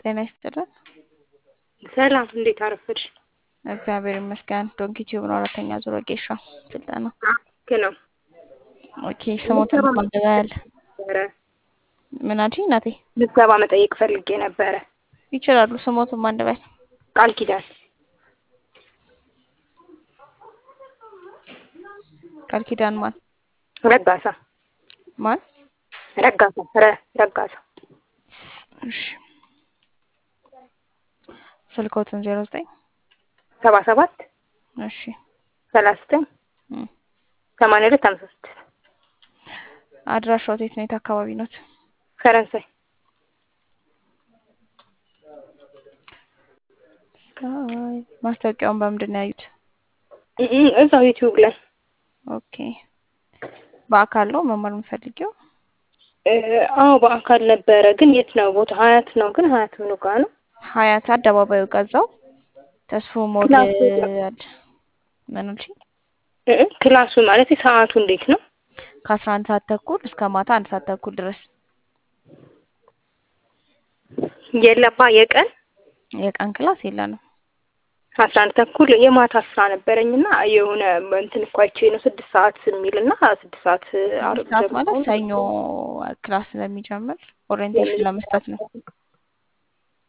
ጤና ይስጥልን። ሰላም፣ እንዴት አረፈድሽ? እግዚአብሔር ይመስገን። ዶንኪ ቲዩብ ነው አራተኛ ዙር ወጌሻ ስልጠና። ልክ ነው። ኦኬ ስሞትን ማንበባል ነበረ ምን አልሽኝ እናቴ? ምዝገባ መጠየቅ ፈልጌ ነበረ። ይችላሉ። ስሞትን ማንበባል ቃል ኪዳን ቃል ኪዳን ማን ረጋሳ ማን? ረጋሳ ረ ረጋሳ እሺ ስልኮትን ዜሮ ዘጠኝ ሰባ ሰባት እሺ ሰላሳ ዘጠኝ እም። ሰማንያ ሁለት ሀምሳ ስድስት አድራሻው የት ነው? የት አካባቢ ኖት? ፈረንሳይ ስካይ ማስታወቂያውን በምንድን ነው ያዩት? እ እ እዛው ዩቲዩብ ላይ ኦኬ በአካል ነው መማር የምፈልጊው? እ አዎ በአካል ነበረ። ግን የት ነው ቦታ? ሀያት ነው። ግን ሀያት ምኑ ጋ ነው? ሀያት አደባባዩ ገዛው ተስፎ ሞል ክላሱ አለ። ምን አልሽኝ? እ እ ክላሱ ማለት ሰዓቱ እንዴት ነው? ከአስራ አንድ ሰዓት ተኩል እስከ ማታ አንድ ሰዓት ተኩል ድረስ የለባ የቀን የቀን ክላስ የለንም። አስራ አንድ ተኩል የማታ ስራ ነበረኝና የሆነ እንትን እኮ አይቼ ነው ስድስት ሰዓት የሚልና ስድስት ሰዓት ስድስት ሰዓት ማለት ሰኞ ክላስ ስለሚጀምር ኦሪየንቴሽን ለመስጠት ነው።